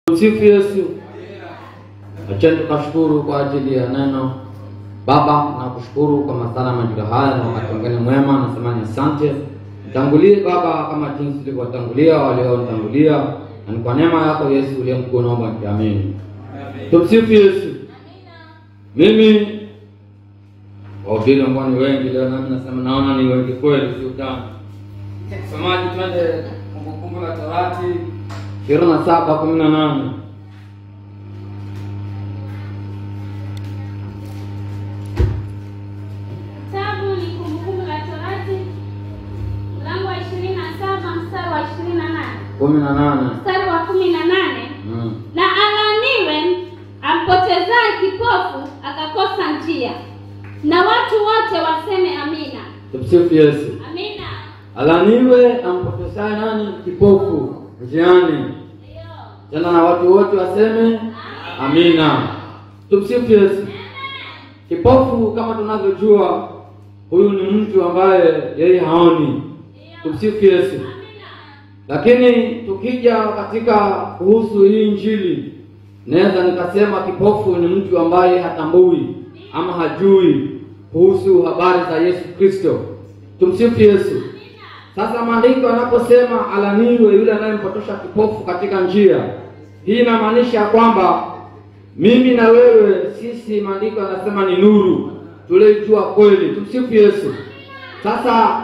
Msifu Yesu. Acheni tukashukuru kwa ajili ya neno. Baba, nakushukuru kwa masala majira haya na wakati mwingine mwema, nasema ni asante. Mtangulie Baba kama jinsi ulivyotangulia walionitangulia, na ni kwa neema yako Yesu uliye mkuu, naomba nikiamini. Tumsifu Yesu. Mimi wahubiri ambao ni wengi leo, nami nasema naona ni wengi kweli, si utani. Msomaji, twende Kumbukumbu la Torati ishirini na saba kumi na nane. Kitabu ni Kumbukumbu la Torati mlango wa ishirini na saba mstari wa ishirini na nane kumi na nane. mstari wa kumi na nane Mm. na alaniwe ampotezaye kipofu akakosa njia, na watu wote waseme amina. Tumsifu Yesu. Amina. Alaniwe ampotesaye nani? Kipofu njiani, Ndio. tena na watu wote waseme amina. Tumsifu Yesu. Kipofu kama tunavyojua, huyu ni mtu ambaye yeye haoni. Tumsifu Yesu. Lakini tukija katika kuhusu hii Injili, naweza nikasema kipofu ni mtu ambaye hatambui ama hajui kuhusu habari za Yesu Kristo. Tumsifu Yesu. Sasa maandiko yanaposema alaniwe yule anayempotosha kipofu katika njia, hii inamaanisha kwamba mimi na wewe sisi, maandiko yanasema ni nuru tulioijua kweli. Tumsifu Yesu. Sasa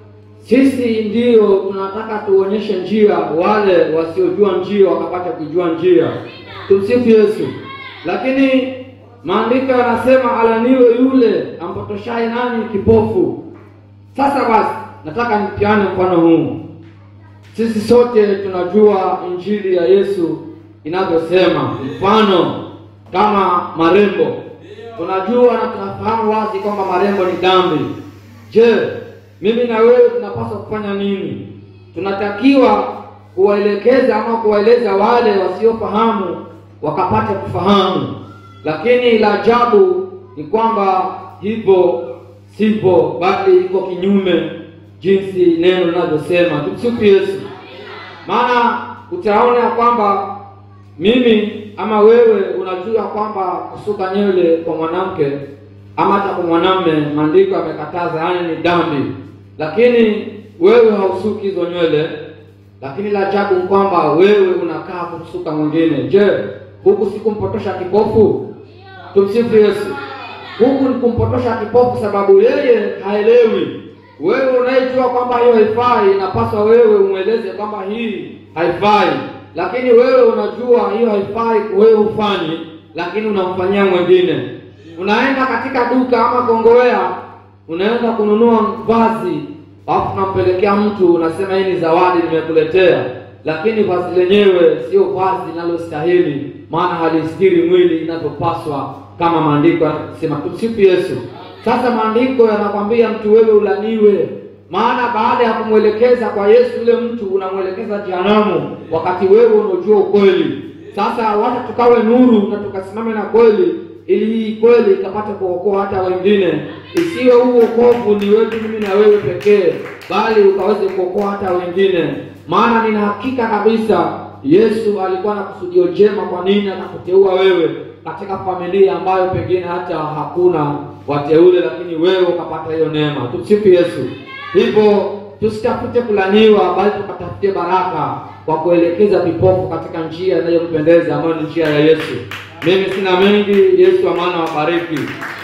sisi ndiyo tunataka tuonyeshe njia, wale wasiojua njia wakapata kujua njia. Tumsifu Yesu. Lakini maandiko yanasema alaniwe yule ampotoshaye nani? Kipofu. Sasa basi, nataka nipiane mfano huu. Sisi sote tunajua injili ya Yesu inavyosema, mfano kama marembo. Tunajua na tunafahamu wazi kwamba marembo ni dhambi. Je, mimi na wewe tunapaswa kufanya nini? Tunatakiwa kuwaelekeza ama kuwaeleza wale wasiofahamu wakapate kufahamu, lakini la ajabu ni kwamba hivyo sivyo, bali iko kinyume jinsi neno linavyosema. Tumsifu Yesu. Maana utaona ya kwamba mimi ama wewe unajua kwamba kusuka nywele kwa mwanamke ama hata kwa mwanamume maandiko yamekataza, yaani ni dhambi, lakini wewe hausuki hizo nywele. Lakini la ajabu ni kwamba wewe unakaa kumsuka mwingine. Je, huku si kumpotosha kipofu? Tumsifu Yesu. Huku ni kumpotosha kipofu, sababu yeye haelewi. Wewe unayejua kwamba hiyo haifai, inapaswa wewe umweleze kwamba hii haifai, lakini wewe unajua hiyo haifai, wewe hufanyi, lakini unamfanyia mwingine. Unaenda katika duka ama kongowea, unaenda kununua vazi, alafu unampelekea mtu, unasema hii ni zawadi nimekuletea, lakini vazi lenyewe sio vazi linalostahili, maana halistiri mwili inavyopaswa kama maandiko yanasema. Tumsifu Yesu. Sasa maandiko yanakwambia mtu wewe ulaniwe, maana baada ya kumwelekeza kwa Yesu yule mtu unamwelekeza jehanamu, wakati wewe unajua ukweli. Sasa wacha tukawe nuru na tukasimame na kweli, ili hii kweli ikapate kuokoa hata wengine, isiwe huu wokovu ni wetu mimi na wewe pekee, bali ukaweze kuokoa hata wengine. Maana nina hakika kabisa Yesu alikuwa na kusudio jema. Kwa nini akakuteua wewe katika familia ambayo pengine hata hakuna wateule, lakini wewe ukapata hiyo neema. Tumsifu Yesu. Hivyo tusitafute kulaniwa, bali tukatafute baraka kwa kuelekeza vipofu katika njia inayompendeza ambayo ni njia ya Yesu. Mimi sina mengi. Yesu amana wabariki.